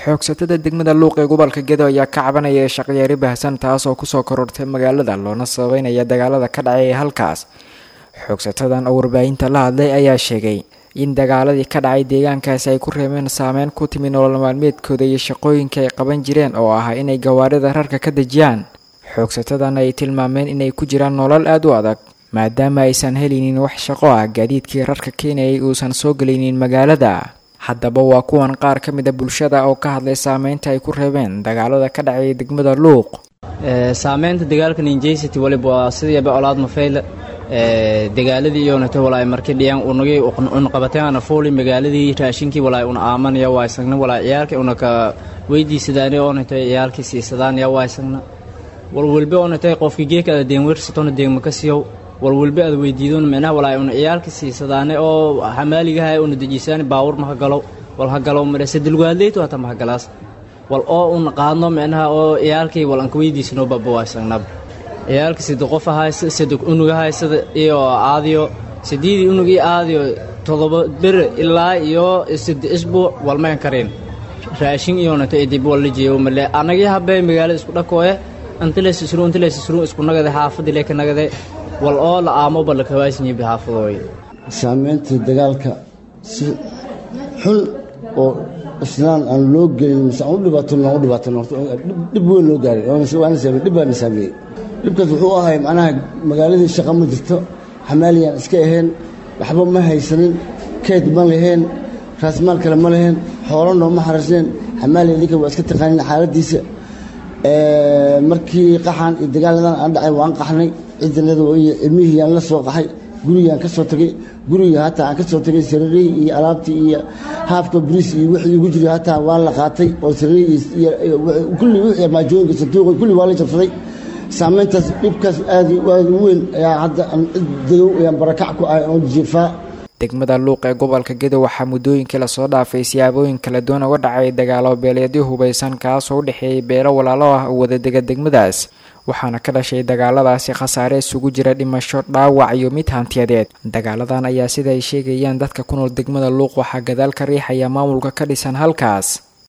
xoogsatada degmada luuq ee gobolka gedo ayaa ka cabanaya shaqyaari baahsan taas oo kusoo korortay magaalada loona sababeynaya dagaalada ka dhacay ee halkaas xoogsatadan oo warbaahinta la hadlay ayaa sheegay in dagaaladii ka dhacay deegaankaasi ay ku reebeen saameyn ku timi nolol maalmeedkooda iyo shaqooyinka ay qaban jireen oo ah inay gawaarida rarka ka dejiyaan xoogsatadan ay tilmaameen inay ku jiraan nolol aada u adag maadaama aysan helinin wax shaqo ah gaadiidkii rarka keenayay uusan soo gelaynin magaalada haddaba waa kuwan qaar ka mid a bulshada oo ka hadlay saameynta ay ku reebeen dagaalada ka dhacay degmada luuq saameynta dagaalka ninjaycity waliba waa sidiiba olaad mafayla dagaaladii iyonata walaay markii dhiyaan unagii unqabateana fuuli magaaladii raashinkii walaay una aamanaya waysagna walaay ciyaalkii unaka weydiisadaani oonata ciyaalkii siisadaan waysagna walwalbe oonata qofkii geekada deenwersatona deegmakasiyow walwalbe aad weydiidon micnaha walaay una ciyaalkii siisadaane oo xamaaligahay una dejisaani baawur maha galow wal ha galow marese dilgaadleyto hata maha galaas wal oo una qaadno micnaha oo ciyaalkii wal anka weydiisano baba waysagnaba ciyaalka sida qof ahaysa sida unuga haysada iyo aadiyo sideedii unug iyo aadiyo todoba ber ilaa iyo sida isbuuc walmayn kareen raashin iyonata idib walla jeeyo male anagii habee magaalada isku dhakooye antileys isru antileys isru isku nagade xaafadii leeka nagade wal oo la aamoba la kawaasanyebe xaafadooy saameynta dagaalka si xun oo islaan aan loo gelin mise aan u dhibaatano aan u dhibaatano dhib weyn loo gaaray waana saamey dhib baana saameeyey dhibkaas wuxuu ahay macnaha magaaladii shaqa ma jirto xamaaliyaan iska ahayn waxba ma haysanin keyd ma lahayn raasmaal kale ma lahayn xoolo nooma xarasneen xamaaliya idinka waa iska taqaanin xaaladiisa markii qaxan iyo dagaaladan aan dhacay waan qaxnay ciidanada ilmihii aan la soo qaxay gurigaan ka soo tagay guriga hataa aan ka soo tagay sariirihii iyo alaabtii iyo haafka bariis iyo wixii igu jiray hataa waa la qaatay oo sariirihii iyo kulli wixii maajooyinka sanduuqa kulli waa la jabsaday saameyntaas dhibkaas aad aad u weyn ayaa hadda dagow ayaan barakac ku ahay oon jiifaa degmada luuq ee gobolka gedo waxaa muddooyinkii lasoo dhaafay siyaabooyin kala duwan uga dhacay dagaalo beeleedyo hubaysan kaasoo u dhexeeyay beelo walaalo ah oo wadadega degmadaas waxaana ka dhashay dagaaladaasi khasaare isugu jira dhimasho dhaawac iyo mid hantiyadeed dagaaladan ayaa sida ay sheegayaan dadka ku nool degmada luuq waxaa gadaal ka riixaya maamulka ka dhisan halkaas